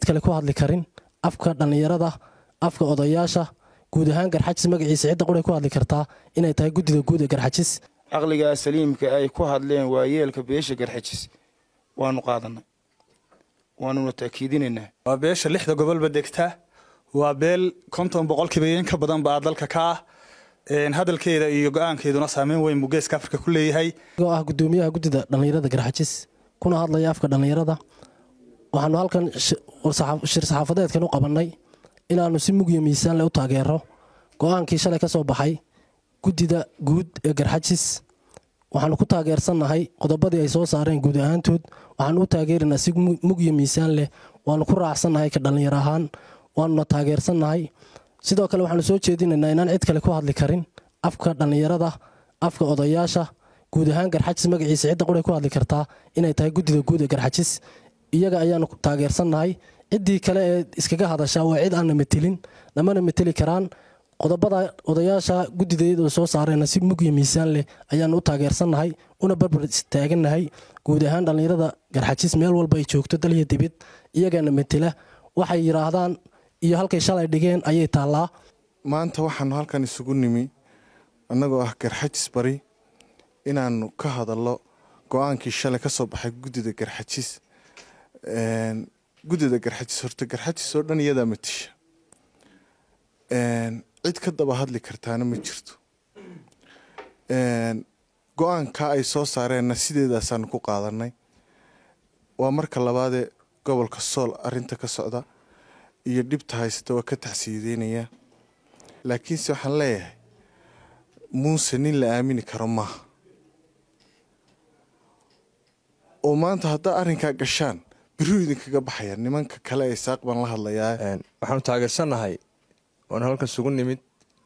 kale ku hadli karin afka dhallinyarada afka odayaasha guud ahaan garxajis magaciisa cidda quray ku hadli kartaa inay tahay guddida guud ee garxajis caqligaa saliimka ay ku hadleen waa yeelka beesha garxajis waanu qaadanay waanuna taakiidinaynaa waa beesha lixda gobolba degta waa beel konton boqolkiiba in ka badan baa dalka ka ah hadalkeeda iyo go-aankeeduna saameyn weyn buu geeska afrika ku leeyahay oo ah guddoomiyaha guddida dhallinyarada garxajis kuna hadlaya afka dhallinyarada waxaanu halkan shir saxaafadeedkan u qabannay inaannu si mugyo miisaan leh u taageero go-aankii shalay ka soo baxay guddida guud ee garxajis waxaanu ku taageersannahay qodobadii ay soo saareen guud ahaantood waxaanu u taageeraynaa si mugyo miisaan leh waanu ku raacsannahay ka dhallinyar ahaan waanuna taageersannahay sidoo kale waxaanu soo jeedinaynaa inaan cid kale ku hadli karin afka dhallinyarada afka odayaasha guud ahaan garxajis magaciisa cidda quray ku hadli kartaa inay tahay guddida guud ee garxajis iyaga ayaanu taageersannahay ciddii kale ee iskaga hadashaa waa cid aanna metelin namana meteli karaan qodobada odayaasha guddideeda soo saareenna si mugyo miisaan leh ayaanu u taageersannahay una barbar taagannahay guud ahaan dhallinyarada garxajis meel walba ay joogto dalyo dibid iyagaana metela waxay yidhaahdaan iyo halkay shalay dhigeen ayay taallaa maanta waxaanu halkan isugu nimi annagoo ah garxajis bari inaannu ka hadallo go-aankii shalay ka soo baxay guddida garxajis guddida garxajis horta garxajis oo dhan iyadaa matisha cid ka daba hadli kartaana ma jirto go-aanka ay soo saareenna sideedaasaanu ku qaadanay waa marka labaadee gobolka sool arinta ka socda iyo dhibta haysata waa ka taxsiideynayaa laakiinse waxaan leeyahay muuse nin la aamini karo maaha oo maanta haddaa arrinkaa gashaan biruu idinkaga baxaya nimanka kale ee saaq baan la hadlayaa waxaanu taageersannahay oona halkan sugu nimid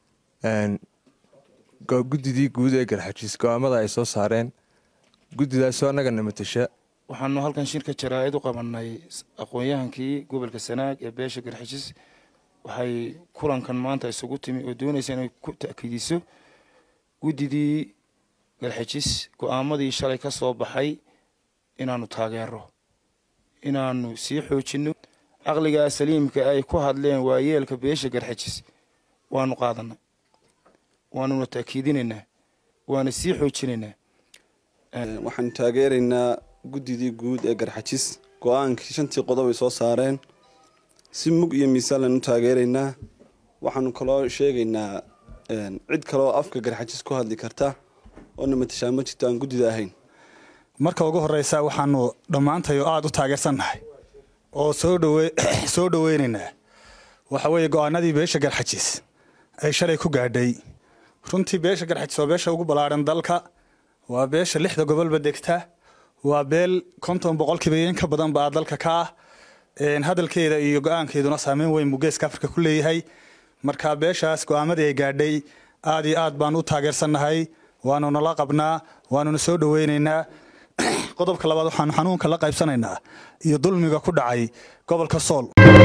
guddidii guud ee garxajiis go-aamada ay soo saareen guddidaasoo annagana matasha waxaanu halkan shirka jaraa'id u qabannay aqoon-yahankii gobolka sanaag ee beesha garxajis waxay kulankan maanta isugu timi oo doonaysa inay ku ta'kiidiso guddidii garxajis go-aamadii shalay ka soo baxay inaannu taageero inaannu sii xoojinno caqligaa saliimka ay ku hadleen waa yeelka beesha garxajis waanu qaadanay waanuna taakiidinaynaa waana sii xoojinaynaa waxaanu taageeraynaa guddidii guud ee garxajis go-aankii shantii qodob ay soo saareen si mug iyo miisaan laanu taageeraynaa waxaanu kaloo sheegaynaa cid kaleoo afka garxajis ku hadli karta oona matashaa ma jirto aan guddida ahayn marka ugu horeysa waxaanu dhammaantay oo aada u taageersannahay oo soo dhoweynaynaa waxa weeye go-aanadii beesha garxajis ay shalay ku gaadhay runtii beesha garxajis waa beesha ugu ballaadhan dalka waa beesha lixda gobolba degta waa beel konton boqolkiiba in ka badan baa dalka ka ah hadalkeeda iyo go-aankeeduna saameyn weyn buu geeska afrika ku leeyahay marka beeshaas go-aamadii ay gaadhay aad iyo aad baanu u taageersannahay waanu nala qabnaa waanuna soo dhoweynaynaa qodobka labaad waxaanu xanuunka la qaybsanaynaa iyo dulmiga ku dhacay gobolka sool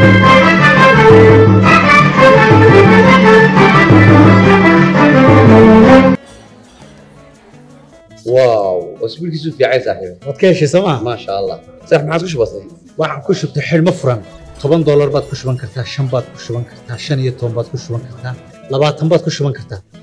واو اسبوعك في عايز صاحبي waad ka heshay sooma ما شاء الله صح ما عاد وش بصي waxaan ku shubtay xidhmo furan toban doolar baad ku shuban kartaa shan baad ku shuban kartaa shan iyo toban baad ku shuban kartaa labaatan baad ku shuban kartaa